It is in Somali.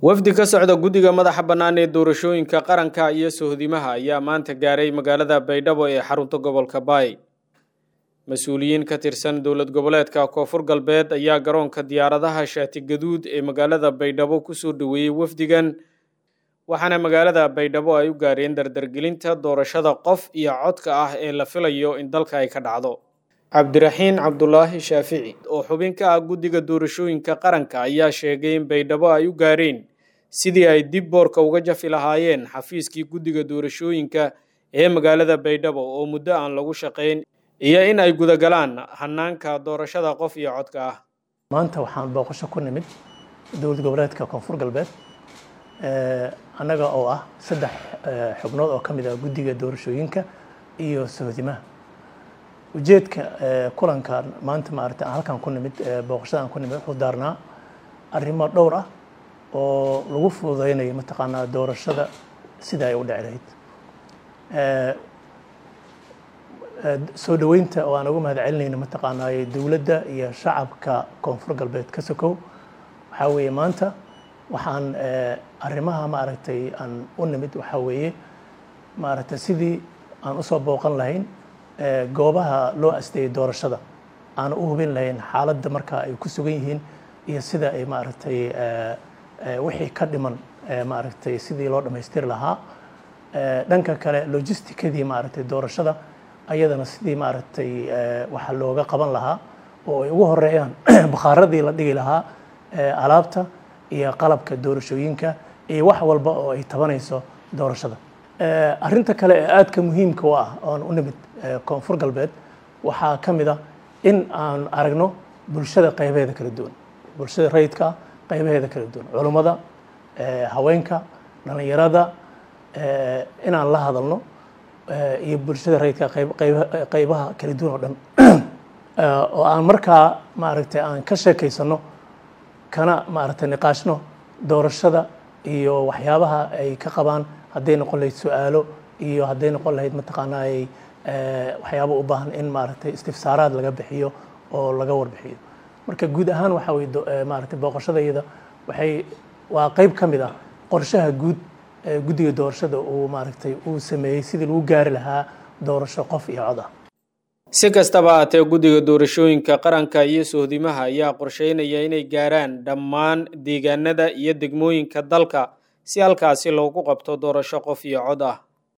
wafdi ka socda guddiga madaxa bannaan ee doorashooyinka qaranka iyo sohdimaha ayaa maanta gaaray magaalada baydhabo ee xarunta gobolka baay mas-uuliyiin ka tirsan dowlad goboleedka koonfur galbeed ayaa garoonka diyaaradaha shaati gaduud ee magaalada baydhabo kusoo dhoweeyey wafdigan waxaana magaalada baydhabo ay u gaareen dardargelinta doorashada qof iyo codka ah ee la filayo in dalka ay ka dhacdo cabdiraxiin cabdulaahi shaafici oo xubin ka ah guddiga doorashooyinka qaranka ayaa sheegay in baydhabo ay u gaareen sidii ay dib boorka uga jafi lahaayeen xafiiskii guddiga doorashooyinka ee magaalada baydhabo oo muddo aan lagu shaqayn iyo in ay gudagalaan hanaanka doorashada qof iyo codka ah maanta waxaan booqasho ku nimid dowlad goboleedka koonfur galbeed annaga oo ah saddex xubnood oo ka mid ah guddiga doorashooyinka iyo sohdimaha ujeedka kulankan maanta maaragtay aan halkan ku nimid booqashada aan ku nimid wuxuu daarnaa arrimo dhowr ah oo lagu fududeynayo mataqaanaa doorashada sida ay u dhici lahayd soo dhoweynta oo aan uga mahad celinayno mataqaanaa dowladda iyo shacabka koonfur galbeed ka sokow waxaa weeye maanta waxaan arrimaha maaragtay aan u nimid waxaa weeye maaragtay sidii aan usoo booqan lahayn goobaha loo asteeyey doorashada aan u hubin lahayn xaaladda marka ay ku sugan yihiin iyo sida ay maaragtay wixii ka dhiman maaragtay sidii loo dhammaystiri lahaa dhanka kale logisticadii maaragtay doorashada ayadana sidii maaragtay waxa looga qaban lahaa oo ay ugu horeeyaan bakhaaradii la dhigi lahaa alaabta iyo qalabka doorashooyinka iyo wax walba oo ay tabanayso doorashada arrinta kale ee aadka muhiimka u ah oon u nimid koonfur galbeed waxaa ka mid ah in aan aragno bulshada qaybaheeda kala duwan bulshada rayidka qaybaheeda kala duwan culummada haweenka dhallinyarada inaan la hadalno iyo bulshada rayidka qaybaha kala duwan oo dhan oo aan markaa maaragtay aan ka sheekaysano kana maaragtay niqaashno doorashada iyo waxyaabaha ay ka qabaan hadday noqon lahayd su-aalo iyo hadday noqon lahayd mataqaanaa ay waxyaaba u baahan in maaragtay istifsaaraad laga bixiyo oo laga warbixiyo marka guud ahaan waxa weye maaragtay booqashadayada waxay waa qayb ka mid ah qorshaha guud ee guddiga doorashada uu maaragtay uu sameeyey sidii lagu gaari lahaa doorasho qof iyo cod ah si kastaba haatee guddiga doorashooyinka qaranka iyo sohdimaha ayaa qorsheynaya inay gaaraan dhammaan deegaanada iyo degmooyinka dalka si halkaasi loogu qabto doorasho qof iyo cod ah